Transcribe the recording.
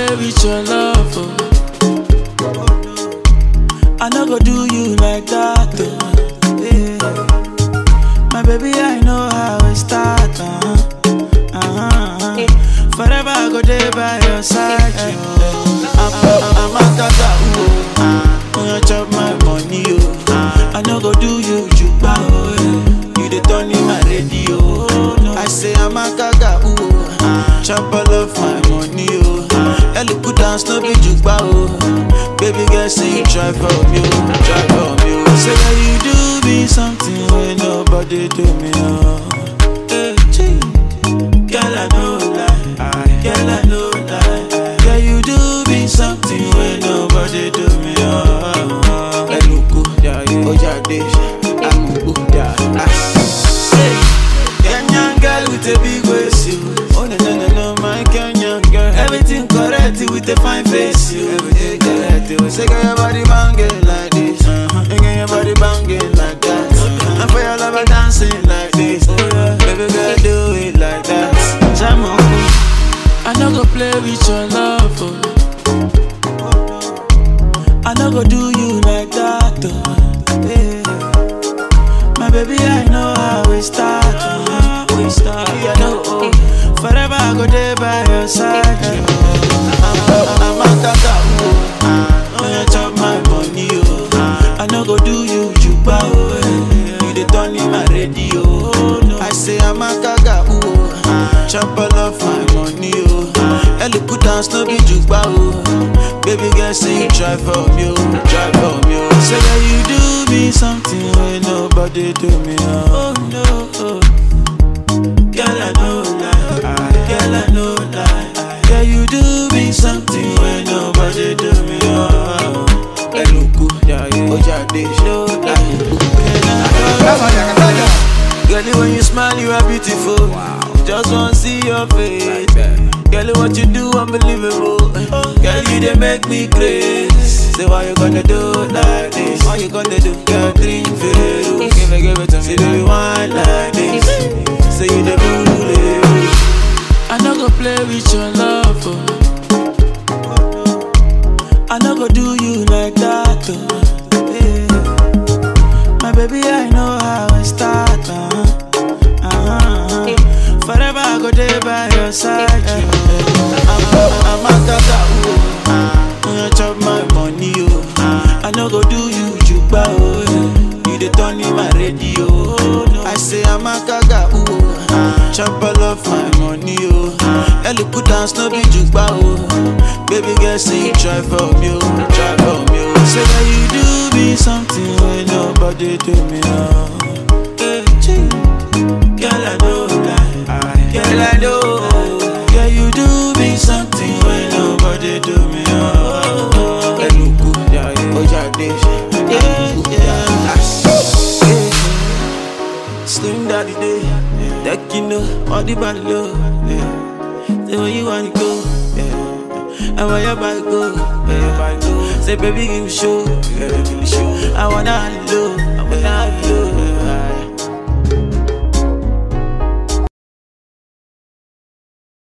play with your love. Oh. I no go do you like that. Oh. Yeah. My baby, I know how it start. Uh-huh. Uh-huh. Forever I go there by your side. Oh. I'm, I'm, I'm a tata, oh. When you chop my money, oh. I no go do you juba, oh. yeah. You the turn in my radio. I say I'm a gaga, ooh. Chop all of my money, oh. Ellie put dance, no be juba, oh. Baby girl, say you try for me, oh. Try for me, oh. Say that you do me something when nobody do me, oh. Hey, gee. Girl, I know lie. Girl, I know lie. Girl, you do me something when nobody do me, oh. Eluku, Ojade, Amubu, Say, Kenyan girl with a big waist, you. Oh no no no no, my Kenyan girl. Everything correct with a fine face, you. Everything correct. You say, girl, your body banging like this. Uh-huh. And girl, your body banging like that. Uh-huh. And for your lover dancing like this. Oh yeah, baby girl, do it like that. Jam on. I no go play with your love. Oh. I no go do you like that. Oh. Yeah. My baby, I know how we start. Oh. We start. Yeah, I know. Oh. Forever I go there by your side. Oh. I'm, I'm a tata. Oh. When you chop my money, oh. I no go do you juba. Oh. yeah. You the turn in my radio. I say I'm a gaga. Oh. Chop all of my money. Oh. Ellie put dance, no be juba. Oh. Baby girl, say you try for me. Oh. Try for me. Oh. Say that you do me something when nobody do me. Oh, oh no. Oh. Girl, I know lie. Girl, I know lie. Girl, you do me something when nobody do me. Oh, Eluku, Ojade, no lie. Girl, when you smile, you are beautiful. Just wanna see your face. Girl, what you do, unbelievable. Girl, you they make me crazy. Say, why you gonna do like this? Why you gonna do? Girl, drink Veru. Give it, give it to me. Say, do you want like this? Say, you the bully. I no go play with your love. Oh. I no go do you like that. Oh. Yeah. My baby, I know how it start. Uh-huh. Uh-huh. Forever I go there by your side. Uh-huh. I'm, I'm a tata, oh. When you chop my money, oh. I no go do you juba, oh. yeah. You the turn in my radio. I say I'm a gaga, ooh. Chop all of my money, oh. Ellie put dance, no be juba, oh. Baby girl, say you try for me, oh. Try for me, oh. Say that you do me something when nobody do me, oh. Hey, gee. Girl, I know lie. Girl, I know. Girl, you do me something when nobody do me, oh. Eluku, Ojade, yeah, yeah. Slim daddy day, that you know, all the body low, yeah. Say where you wanna go, yeah. And where your body go, yeah. Say baby give me show, yeah. I wanna have you low, I wanna have you low.